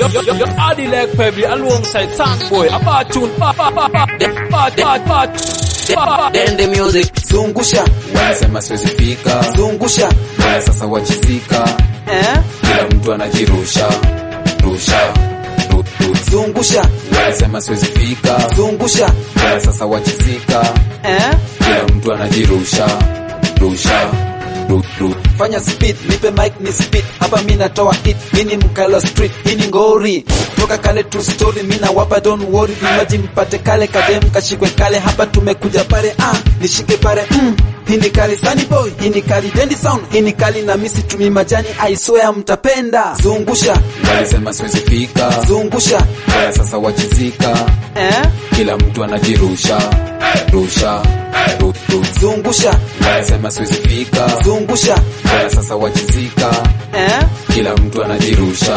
Yo, yo, yo, Adi like Pebble alongside Sandboy. A bad tune. Ba, ba, ba, ba. Bad, bad, bad. Ba, ba. Then the music. zungusha wanasema siwezi fika zungusha Haya sasa wachizika eh? kila mtu anajirusha rusha ru, ru. zungusha wanasema siwezi fika zungusha Haya sasa wachizika eh? kila mtu anajirusha rusha ru, ru. fanya speed nipe mic ni speed hapa mi natoa hit mi ni mkala street hii ni ngori toka kale tu story mi nawapa don't worry vimaji mpate kale kadem kashikwe kale hapa tumekuja pale ah nishike pale mm. hii ni kali sunny boy hii ni kali dendi sound hii ni kali na misi tumi majani I swear mtapenda zungusha walisema siwezi fika zungusha Haya sasa wachizika eh? kila mtu anajirusha rusha ru, ru. zungusha walisema siwezi fika zungusha Haya sasa wachizika eh? kila mtu anajirusha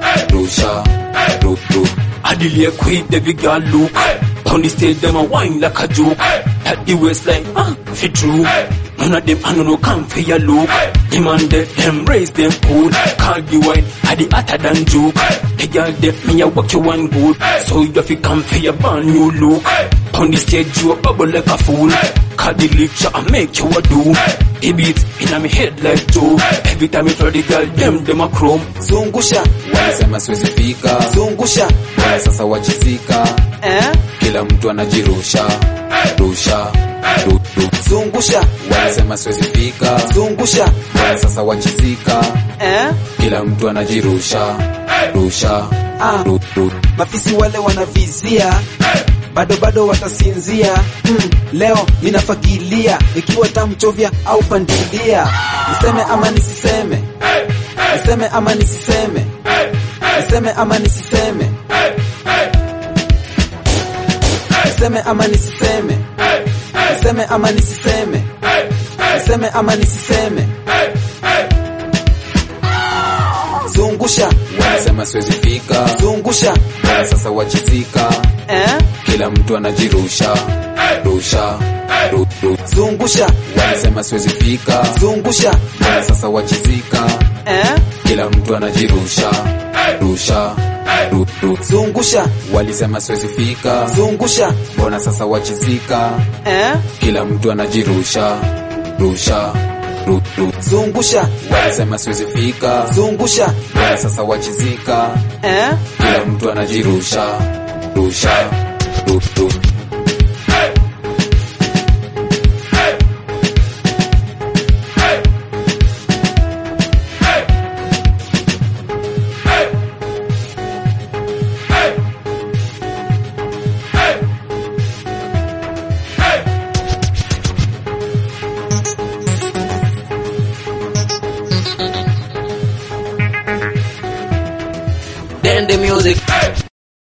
rusha ru, ru. Adili queen, the big girl look. On the stage, them a wine like a joke. At the waistline, ah, fit true. None of them, I don't know, come for your look. Them and them, them raise them good. Call the wine, I the hotter than joke. The girl, them, me a walk you one good. So you have to come for your brand new look. On the stage, you a bubble like a fool. Call the lecture and make you a do. The beat in my head like Joe. Every time you tell the girl, them, them a chrome. zungusha walisema siwezi fika zungusha Haya sasa wachizika eh? kila mtu anajirusha rusha ru, ru. zungusha walisema siwezi fika zungusha Haya sasa wachizika eh? kila mtu anajirusha rusha Ah. ru, ru. mafisi wale wanavizia bado bado watasinzia mm, leo ninafagilia ikiwa tamchovya au pandilia niseme ama nisiseme niseme ama nisiseme niseme ama nisiseme niseme ama nisiseme niseme ama nisiseme niseme ama nisiseme zungusha walisema siwezi fika zungusha Haya sasa wachizika eh? kila mtu anajirusha rusha ru, ru. zungusha walisema siwezi fika zungusha Haya sasa wachizika eh? kila mtu anajirusha rusha ru, ru. zungusha walisema siwezi fika zungusha mbona sasa wachizika eh? kila mtu anajirusha rusha ru, ru. zungusha walisema siwezi fika zungusha mbona sasa wachizika eh? kila mtu anajirusha rusha ru, ru. Then the music.